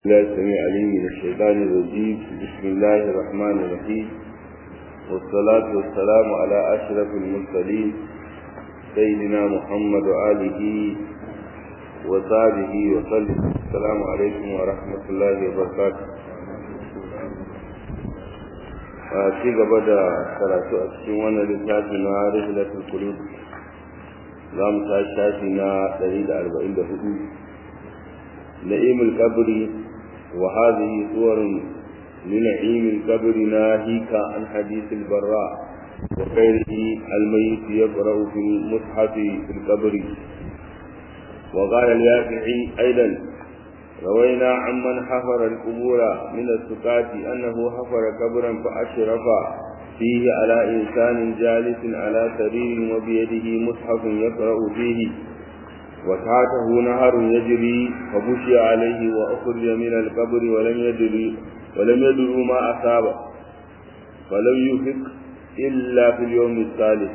الله السميع العليم من الشيطان الرجيم بسم الله الرحمن الرحيم والصلاة والسلام على أشرف المرسلين سيدنا محمد وآله وصحبه وسلم السلام عليكم ورحمة الله وبركاته ci gaba da karatu a cikin wannan littafi na rihilatul qulub za mu ta shafi na 144 na'im al-qabr wa hadhihi suwar min na'im al-qabr nahika an hadith al-barra wa ghayrihi al-mayyit yaqra'u fi al-mushaf fi al-qabr wa qala al-yafi'i aidan روينا عمن حفر القبور من السكات أنه حفر قبرا فأشرف فيه على إنسان جالس على سرير وبيده مصحف يقرأ فيه وتحته نهر يجري فبشي عليه وأخرج من القبر ولم يدري ولم يدروا ما أصاب فلم يفق إلا في اليوم الثالث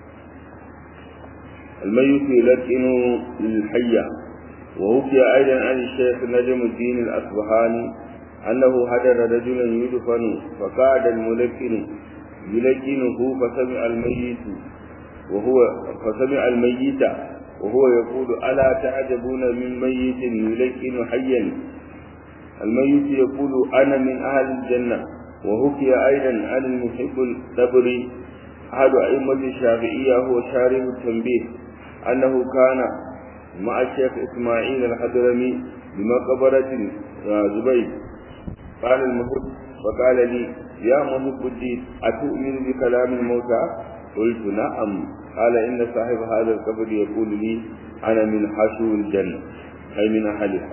الميت يلقن للحية ووفي أيضا عن الشيخ نجم الدين الأصبهاني أنه هدر رجلا يدفن فقعد الملكن يلكنه فسمع الميت وهو فسمع الميت وهو يقول ألا تعجبون من ميت يلكن حيا الميت يقول أنا من أهل الجنة وحكي أيضا عن المحب الدبري أحد أئمة الشافعية هو شارح التنبيه أنه كان مع الشيخ إسماعيل الحضرمي بمقبرة زبيد قال المحب فقال لي يا محب الدين أتؤمن بكلام الموتى قلت نعم قال إن صاحب هذا القبر يقول لي أنا من حشو الجنة أي من أهلها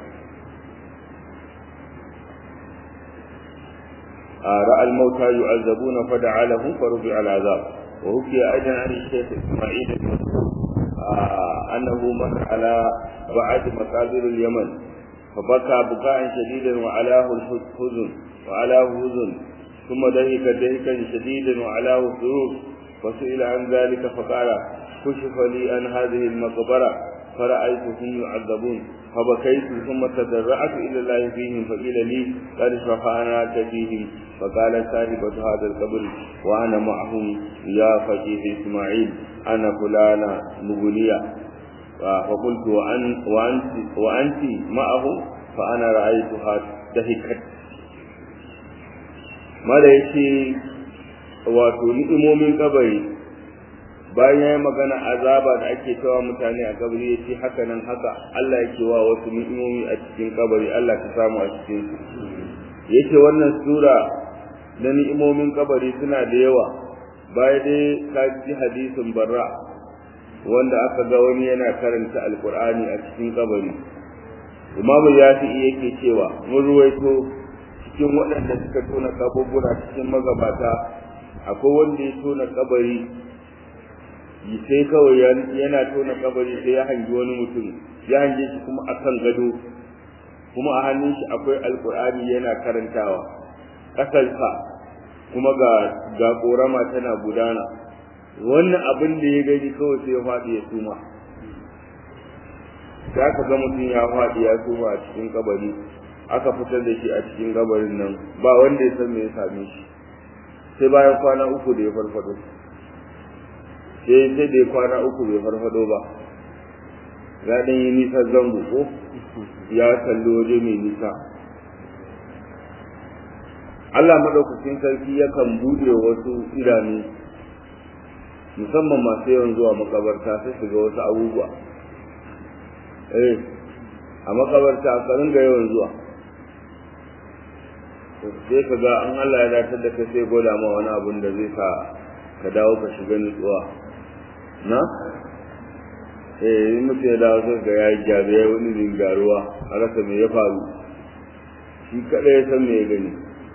رأى الموتى يعذبون فدعا لهم فرفع العذاب وحكي أيضا عن الشيخ إسماعيل المسعود أنه مر على بعد مقابر اليمن فبكى بكاء شديدا وعلاه الحزن وعلاه حزن ثم دهك دهكا شديدا وعلاه سرور فسئل عن ذلك فقال كشف لي عن هذه المقبرة فرأيتهم يعذبون فبكيت ثم تضرعت إلى الله فيهم فقيل لي قد شفعناك فيهم فقال صاحبة هذا القبر وأنا معهم يا فقيه إسماعيل أنا فلانة مغنية فقلت وأن وأنت, وأنت معه فأنا رأيتها دهكت mala ya ce wato ni'imomin kabari bayan ya yi magana azaba da ake cewa mutane a kabari ya ce haka nan haka Allah yake wa wasu ni'imomi a cikin kabari Allah ka samu a cikin su ya ce wannan sura na ni'imomin kabari suna da yawa baya dai ka ji hadisin barra wanda aka ga wani yana karanta alkur'ani a cikin kabari imamu yafi yake cewa mun ruwaito cikin waɗanda suka tona kaburbura cikin magabata akwai wanda ya tona kabari sai kawai yana tona kabari sai ya hangi wani mutum ya hange shi kuma akan gado kuma a hannun shi akwai alkur'ani yana karantawa ƙasarsa kuma ga ga korama tana gudana wannan abin da ya gani kawai sai ya faɗi ya suma sai aka ga mutum ya faɗi ya suma a cikin kabari aka fitar da shi a cikin gabarin nan ba wanda ya san me ya same shi sai bayan kwana uku da ya farfado sai sai da ya kwana uku bai farfado ba ya dan yi nisa zango ko ya kalli waje mai nisa Allah madaukakin sarki yakan bude wasu idanu musamman masu yawan zuwa makabarta sai su ga wasu abubuwa eh a makabarta a ringa yawan zuwa sai ka ga an Allah ya datar da kai sai gwada ma wani abun da zai sa ka dawo ka shiga nutsuwa na eh in mutum ya dawo sai ga ya yi gyaru ya wani ringaruwa a rasa me ya faru shi kaɗai ya san me ya gani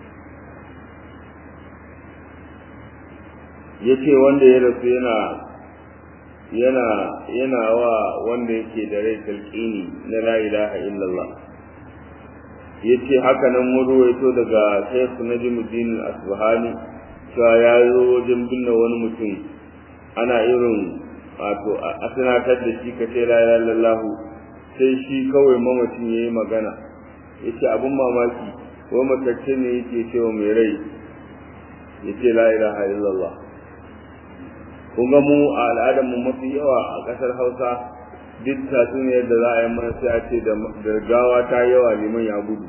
ya ce wanda ya rasu yana yana yana wa wanda yake da rai talqini na la ilaha illallah yace haka nan mun ruwaito daga Sheikh Najmuddin Al-Asbahani cewa ya zo wajen binne wani mutum ana irin wato a sanatar da shi ka ce la ilaha illallah sai shi kawai mamacin yayi magana yace abun mamaki ko matacce ne yake cewa mai rai yace la ilaha illallah kun ga mu a al'adar mu mafi yawa a kasar Hausa duk tatsuniyar da za a yi mana sai a ce da gawa ta yawa liman ya gudu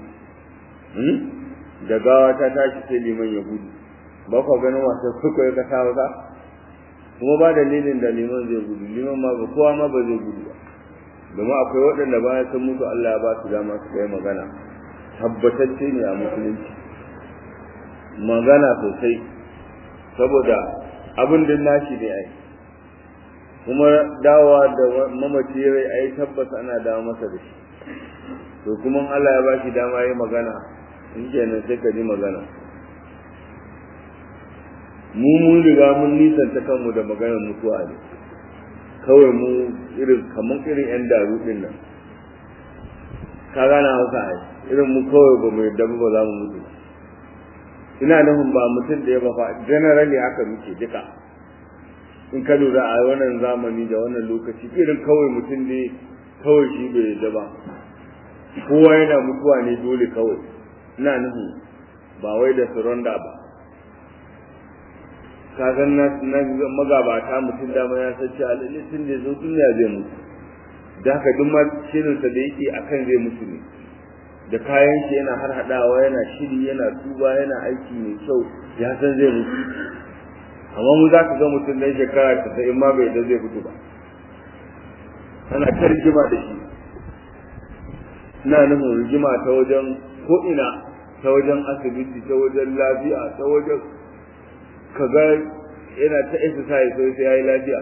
da gawa ta tashi sai liman ya gudu ba ku ganin wasa kuka yi kasa Hausa kuma ba dalilin da liman zai gudu liman ma ba kowa ma ba zai gudu ba domin akwai waɗanda bayan sun mutu Allah ya ba su dama su kai magana tabbatacce ne a musulunci magana sosai saboda abin da nashi ne ai kuma dawowa da mamaci rai ai tabbas ana dawo masa da shi to kuma Allah ya ba shi dama yi magana in kenan sai ka ji magana mu mun riga mun nisanta kanmu da maganar mutuwa ne kawai mu irin kamar irin yan daru din nan ka gana hausa ai irin mu kawai ba mu yadda ba za mu mutu ina nufin ba mutum da ya ba fa generally haka muke duka in ka lura a wannan zamani da wannan lokaci irin kawai mutum ne kawai shi bai yadda ba kowa yana mutuwa ne dole kawai ina nufin ba wai da surrender ba kagan na magabata mutum dama ya san cewa lalle tun da zo duniya zai mutu da haka duk ma shirinsa da yake akan zai mutu ne da kayan shi yana har hadawa yana shiri yana tuba yana aiki mai kyau ya san zai mutu amma mu za ka ga mutum dan shekara ta in ma bai da zai mutu ba ana ta rigima da shi ina nufin rigima ta wajen ko ina ta wajen asibiti ta wajen lafiya ta wajen kaga yana ta exercise sai sai yayi lafiya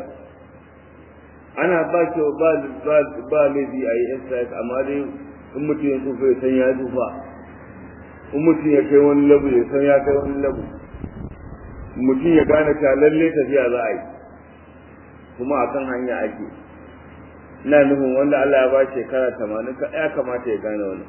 ana ba shi ba ba ba laifi a yi exercise amma dai in mutum ya tsufa ya san ya tsufa in mutum ya kai wani labu ya san ya kai wani labu mutum ya gane ta lalle tafiya za a yi kuma a kan hanya ake ina nufin wanda Allah ya ba shekara tamanin ya kamata ya gane wani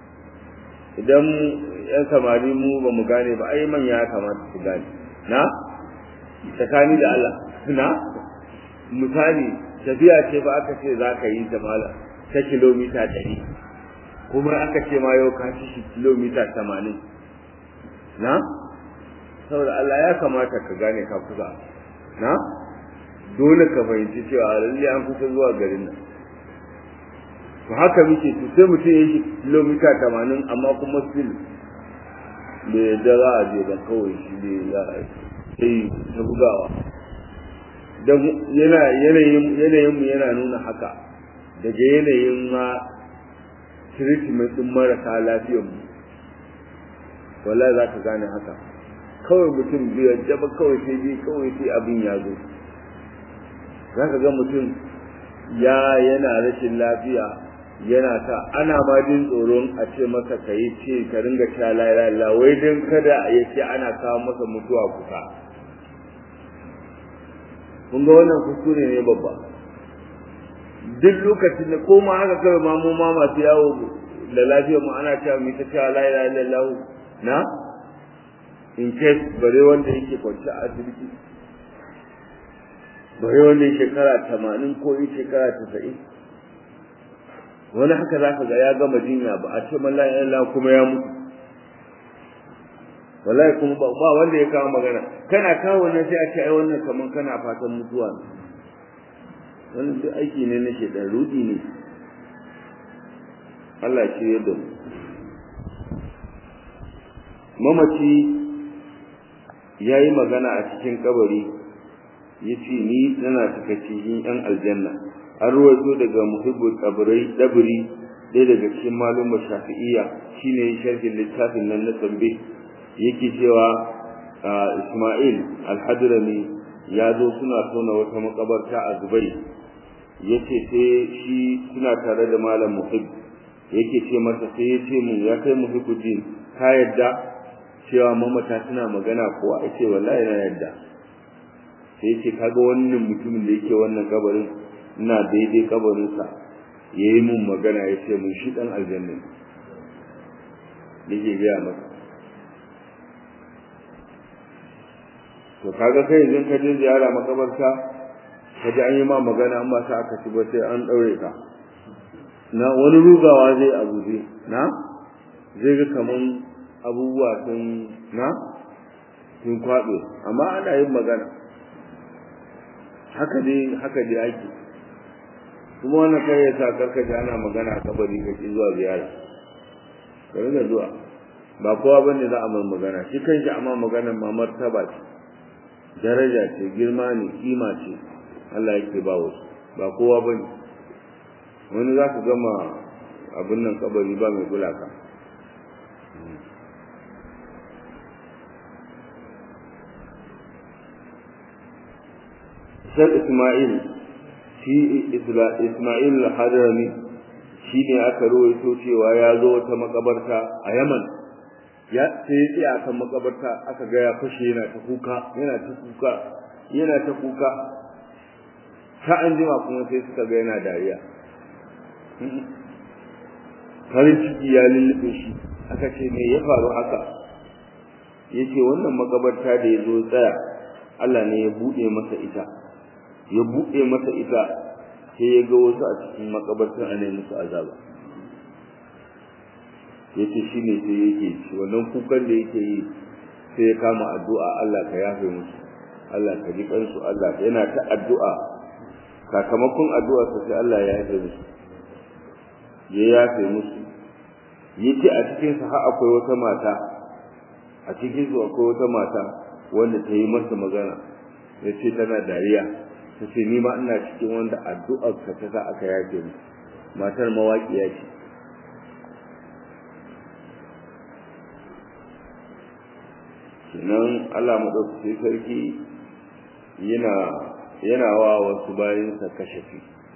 idan yan samari mu ba mu gane ba ai manya ya kamata su gane na tsakani da Allah na misali tafiya ce ba aka ce za ka yi ta mala ta kilomita ɗari kuma aka ce ma yau ka ci shi kilomita tamanin na saboda Allah ya kamata ka gane ka kusa na dole ka fahimci cewa lalle an kusa zuwa garin nan to haka muke to sai mutum ya yi kilomita tamanin amma kuma still bai yadda za a je ba kawai shi ne za a yi ta bugawa don yana yanayin yanayin mu yana nuna haka daga yanayin ma treatment din marasa lafiyar mu wallahi za ka gane haka kawai mutum biyar jaba kawai sai bi kawai sai abin ya zo za ka ga mutum ya yana rashin lafiya yana ta ana ma jin tsoron a ce masa ka yi ce ka ringa sha la wai don kada ya ce ana kawo masa mutuwa kusa kun ga wannan kuskure ne babba duk lokacin da ko ma haka kawai ma mu ma masu yawo da lafiyar mu ana cewa mu ta cewa la ilaha illallah na in case bare wanda yake kwanci a asibiti bare wanda yake shekara tamanin ko yi shekara tasa'in wani haka za ka ga ya gama jinya ba a ce mallan Allah kuma ya mutu wallahi kuma ba ba wanda ya kawo magana kana kawo wannan sai a ce ai wannan kaman kana fatan mutuwa ne wannan duk aiki ne na shedan rudi ne Allah shi ya da mamaci ya yi magana a cikin kabari ya ce ni tana cika cikin yan aljanna an ruwaito daga muhibbul kabarai dabiri ɗaya daga cikin malumar shafi'iyya shine sharhin littafin nan na tambe yake cewa Ismail al-Hadrami ya zo suna tona wata makabarta a Dubai yace sai shi suna tare da malam Muhib yake ce masa sai ya ce mu ya kai Muhibbuddin ka yadda cewa mamata suna magana ko a ce wallahi na yadda sai yace kaga wannan mutumin da yake wannan kabarin ina daidai kabarinsa yayi mun magana yace mun shi dan aljanna yake gaya masa to kaga kai idan ka je ziyara makabarta ka ji an yi ma magana an ba sa aka ci ba sai an daure ka na wani rugawa zai abu zai na zai ga kaman abubuwa sun na sun kwaɓe amma ana yin magana haka dai haka dai ake kuma wannan kai ya sa karkace ana magana a kabari ka ki zuwa ziyara ka rinka zuwa ba kowa bane za a mai magana shi kanshi amma maganar ma martaba ce daraja ce girma ne kima ce Allah yake ba wasu ba kowa bane wani za ka gama abin nan kabari ba mai kula ka Shek Ismail shi Ismail al-Hadrami shi ne aka rawaito cewa ya zo wata makabarta a Yaman ya sai ya kan makabarta aka ga ya fashe yana ta kuka yana ta kuka yana ta kuka ta an jima kuma sai suka ga yana dariya farin ciki ya lullube shi aka ce me ya faru haka yace wannan makabarta da ya zo tsaya Allah ne ya bude masa ita ya buɗe masa ita sai ya ga wasu a cikin makabartar a nemi musu azaba ya ce shi ne sai yake ci wannan kukan da yake yi sai ya kama addu'a Allah ka yafe musu Allah ka ji kansu Allah yana ta addu'a sakamakon addu'a sai Allah ya yafe musu ya yafe musu yace a cikin sa har akwai wata mata a cikin su akwai wata mata wanda ta yi masa magana yace tana dariya ta ce ni ma ina cikin wanda addu'ar ka ta sa aka yafe mu matar mawaƙiya ce kenan Allah maɗaukaki sarki yana yana wa wasu bayansa kashafi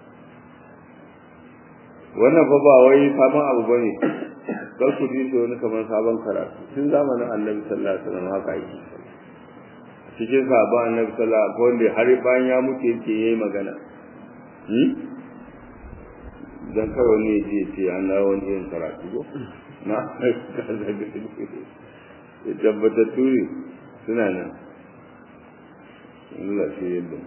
wannan fa ba wai sabon abu bane kar ku ji su wani kamar sabon karatu tun zamanin annabi sallallahu alaihi wasallam haka yake cikin sahabban annabi sallallahu alaihi wasallam wanda har bayan ya mutu yake yayi magana hmm dan kawai ne je ce an dawo wani yin karatu ko na tabbatattu ne suna nan Allah shi yadda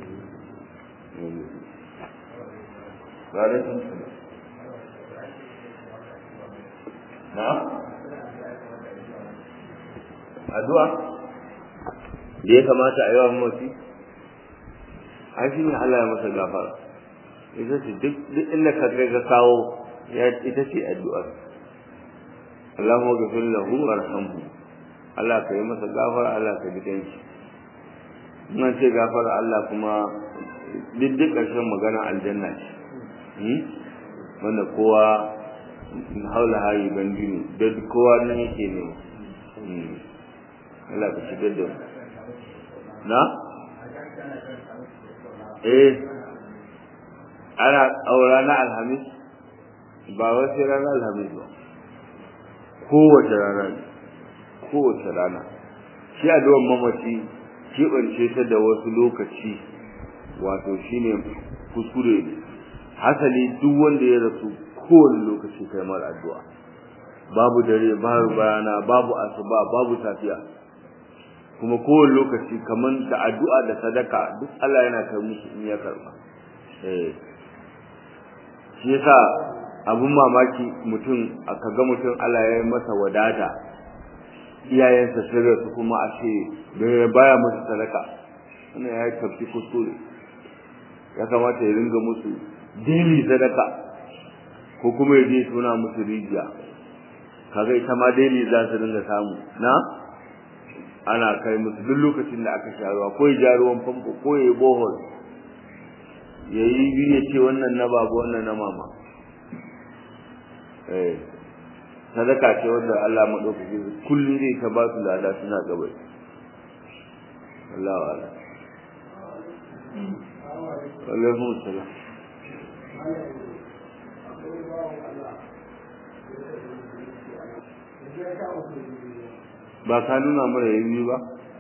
na addu'a da ya kamata a yi wa mamaci an shi ne Allah ya masa gafara ita ce duk inda ka kai ka kawo ita ce addu'a Allahumma ghafir lahu warhamhu Allah ka yi masa gafara Allah ka ji kanshi ina ce gafara Allah kuma duk duk ƙarshen magana aljanna ce wanda kowa haula hayi bandi ne da kowa nan yake ne Allah ka shigar da mu na eh ana aura na alhamis ba wasu ranar alhamis ba kowace rana ne kowace rana shi addu'ar mamaci keɓance ta da wasu lokaci wato shine kuskure ne hasali duk wanda ya rasu kowane lokaci kai mar addu'a babu dare babu bayana babu asuba babu safiya kuma kowane lokaci kamar da addu'a da sadaka duk Allah yana kai musu in ya karba eh shi yasa abun mamaki mutum aka ga mutum Allah ya yi masa wadata iyayensa sun rasu kuma a ce baya musu sadaka wannan ya yi tafi kuskure ya kamata ya ringa musu daily sadaka ko kuma ya je tuna musu rijiya kaga ita ma daily za su ringa samu na ana kai musu duk lokacin da aka sha ruwa ko ya ja ruwan famfo ko ya yi bohol ya yi biyu ya ce wannan na baba wannan na mama eh sadaka ce wanda Allah madaukaki kullum zai ta ba su lada suna gabai Allah wa'ala alaikum salam ba ka nuna mana yayi ba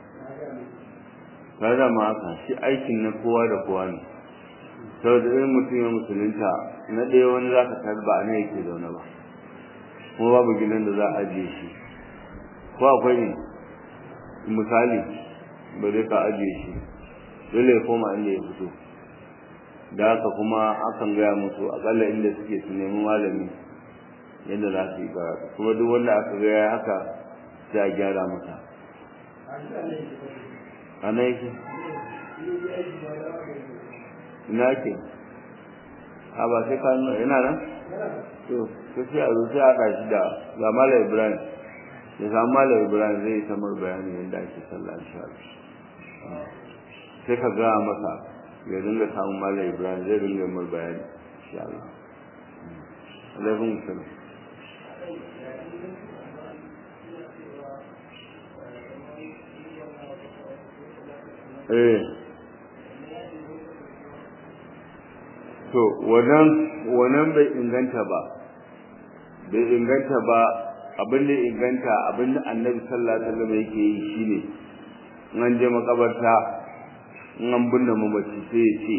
ka da ma haka shi aikin na kowa da kowa ne saboda irin mutum ya musulunta na ɗaya wani za ka tarba a nan yake zaune ba kuma babu gidan da za a ajiye shi ko akwai ne misali ba zai ka ajiye shi dole ya koma inda ya fito da haka kuma akan gaya musu akalla inda suke su nemi malami yadda za su yi karatu kuma duk wanda aka ga ya haka sai a gyara masa a nan yake ina ke a ba sai ka nuna yana nan to to sai a zo sai a haɗa shi da ga malam ibrahim ya samu malam ibrahim zai yi samar bayani yadda ake sallah insha Allah sai ka gaya masa ya dinga samun malam ibrahim zai dinga mar bayani insha Allah alaikum salam eh to wannan wannan bai inganta ba bai inganta ba abin da inganta abin da annabi sallallahu alaihi wasallam yake yi shine in an je makabarta in an binne mamaci sai ya ce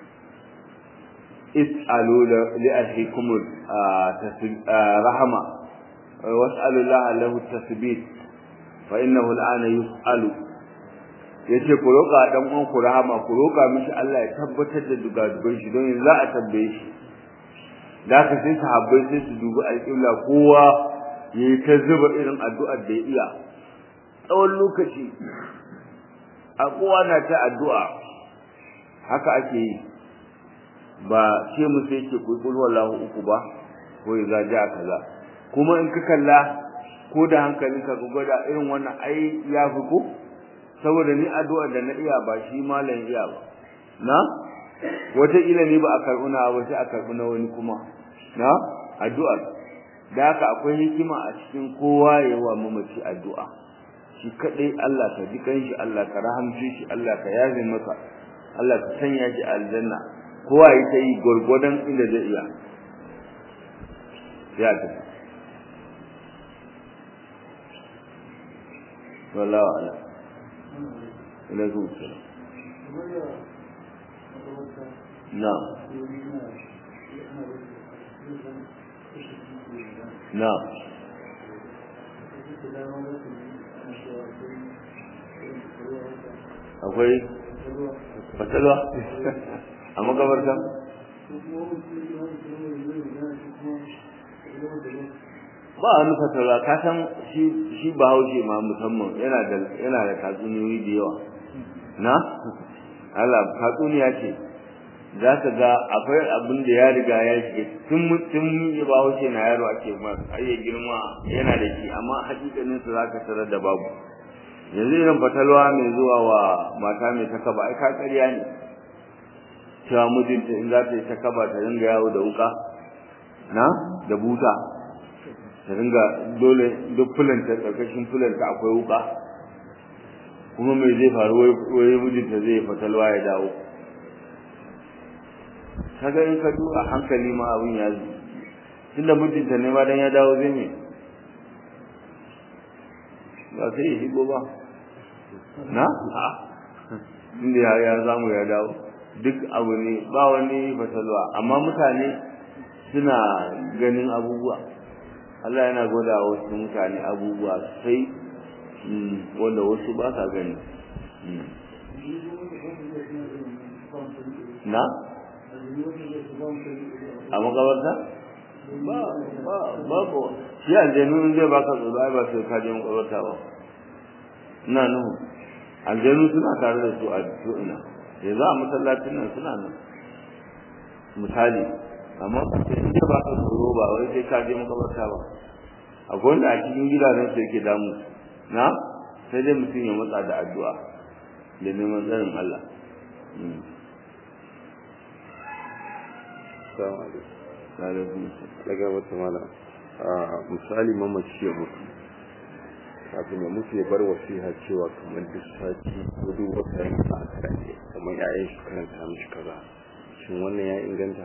is'alu li ahikum rahama was'alu Allah lahu tasbit fa innahu al'ana yus'alu yace ku roƙa dan uwan ku rahama ku roƙa mishi Allah ya tabbatar da dugadugan shi don yanzu za a tambaye shi da ka sai sahabbai sai su dubi alƙibla kowa yayi ta zuba irin addu'ar da ya iya tsawon lokaci a kowa na ta addu'a haka ake yi ba ce mu sai ke kulkul wallahu uku ba ko ya zaji a kaza kuma in ka kalla ko da hankalinka ka gwada irin wannan ai ya fi ko saboda ni addu'a da na iya ba shi malam iya ba na wata ila ne ba a karɓi na ba sai a karɓi na wani kuma na addu'a da haka akwai hikima a cikin kowa ya wa mamaci addu'a shi kadai Allah ka ji kanshi Allah ka rahamce shi Allah ka yaze masa Allah ka sanya shi aljanna kowa ya ta yi gwargwadon inda zai iya ya tafi wallahu a'lam alaikum salam na'am na'am akwai fatalwa a makabarta ba wani fatalwa ka san shi ba haushe ma musamman yana da yana da tatsuniyoyi da yawa na Allah tatsuniya ce za ka ga akwai abin da ya riga ya shiga tun tun ya ba haushe na yaro ake ma har ya girma yana da shi amma hakikanin sa zaka tarar da babu yanzu irin fatalwa mai zuwa wa mata mai takaba ai ka ƙarya ne cewa mijinta in za ta yi takaba ta dinga yawo da wuka na da buta ta dinga dole duk fulanta ƙarƙashin fulanta akwai wuka kuma mai zai faru wai mijinta zai yi fatalwa ya dawo kaga in ka duba hankali ma abin ya zo tunda mijinta ne ma dan ya dawo zai me ba sai ya shigo ba na inda ya ya zamu ya dawo duk abu ne ba wani fatalwa amma mutane suna ganin abubuwa Allah yana gwada wasu mutane abubuwa sai wanda wasu ba sa gani na a makabarta ba ba babu shi aljanu in zai baka tsoro ai ba sai ka je makabarta ba ina nuhu aljanu suna tare da su a ko ina yanzu a masallacin nan suna nan misali amma sai in ba ka tsoro ba wai sai ka je makabarta ba akwai wanda a cikin gidajen su yake damu na sai dai mutum ya matsa da addu'a da neman tsarin Allah daga wata mala misali mamaci ya mutu kafin ya mutu ya bar wasiha cewa kamar duk sati ko duk wata yanka a karance kamar yayan shi karanta mishi kaza shin wannan ya inganta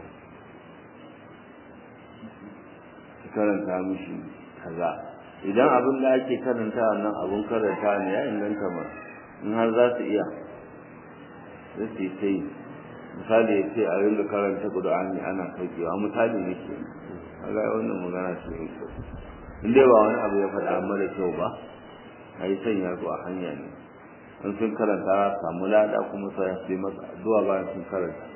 su karanta mishi kaza idan abin da ake karanta nan abin karanta ne ya inganta ma in har za su iya za su yi ta yi misali ya ce a rinda karanta ƙudur'ani ana saukewa misali ne ke kaga wannan magana ce mai kyau in dai ba wani abu ya faɗa mara kyau ba a yi sanya su a hanya ne in sun karanta samu lada kuma sai su yi masa addu'a bayan sun karanta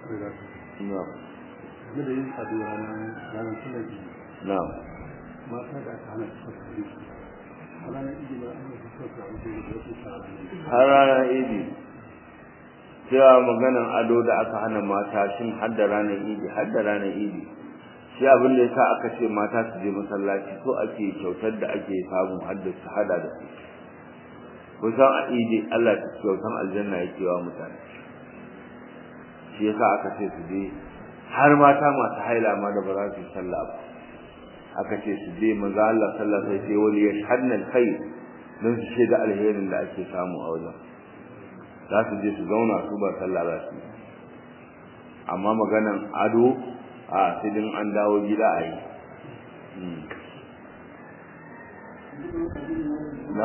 na'am game da yin ado ranar ranar sunan idi na'am mata da aka hana su saka idi a ranar idi ba an yi saka ado da wasu sa ranar idi har ranar idi cewa maganan ado da aka hana mata shin har da ranar idi har da ranar idi shi abin da yasa aka ce mata su je masallaci so ake kyautar da ake samu har da su hada da su kusan a idi Allah ta kyautan aljanna yake wa mutane shi yasa aka ce su je har mata masu haila ma da ba za su yi sallah ba aka ce su je manzo Allah sallallahu alaihi wasallam sai wali yashhadna alkhair don su shaida alherin da ake samu a wajen za su je su zauna su ba sallah ba su amma maganan ado a sai din an dawo gida a yi na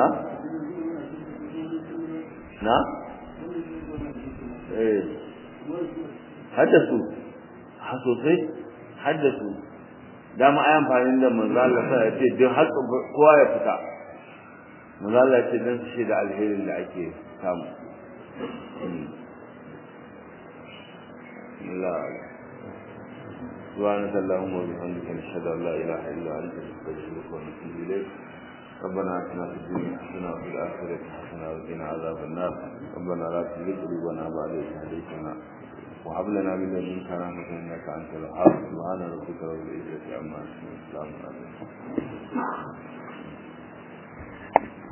na eh haddasu ha sosai haddasu dama ai amfani da manzo Allah sai ya ce duk har kowa ya fita manzo Allah ya ce dan shi da alherin da ake samu Allah سبحانك اللهم وبحمدك نشهد ان لا اله الا انت نستغفرك ونتوب اليك ربنا اتنا في الدنيا حسنه وفي الاخره حسنه وقنا عذاب النار ربنا لا تزغ قلوبنا بعد إذ هديتنا وهب لنا من لدنك رحمه انك انت الوهاب سبحان ربك رب العزه عما يصفون وسلام على المرسلين